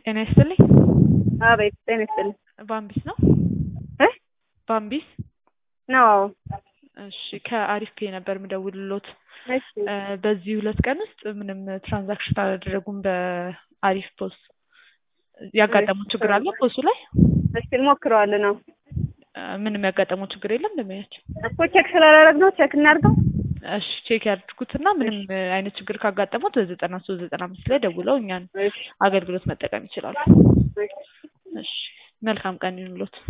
ጤና ይስጥልኝ። አቤት ጤና ይስጥልኝ። ባምቢስ ነው? እ ባምቢስ ነው እሺ፣ ከአሪፍ ፔ ነበር የምደውልሎት። እሺ እ በዚህ ሁለት ቀን ውስጥ ምንም ትራንዛክሽን አላደረጉም በአሪፍ ፖስ። ያጋጠመው ችግር አለ ፖሱ ላይ? እስኪ እንሞክረዋለን ነው እ ምንም ያጋጠመው ችግር የለም እንደሚያቸው እኮ ቼክ ስላላረግ ነው ቼክ እናድርገው። እሺ ቼክ ያድርጉትና ምንም አይነት ችግር ካጋጠሙት በዘጠና ሶስት ዘጠና አምስት ላይ ደውለው እኛን እሺ አገልግሎት መጠቀም ይችላሉ። እሺ እሺ መልካም ቀን ይሁንሎት።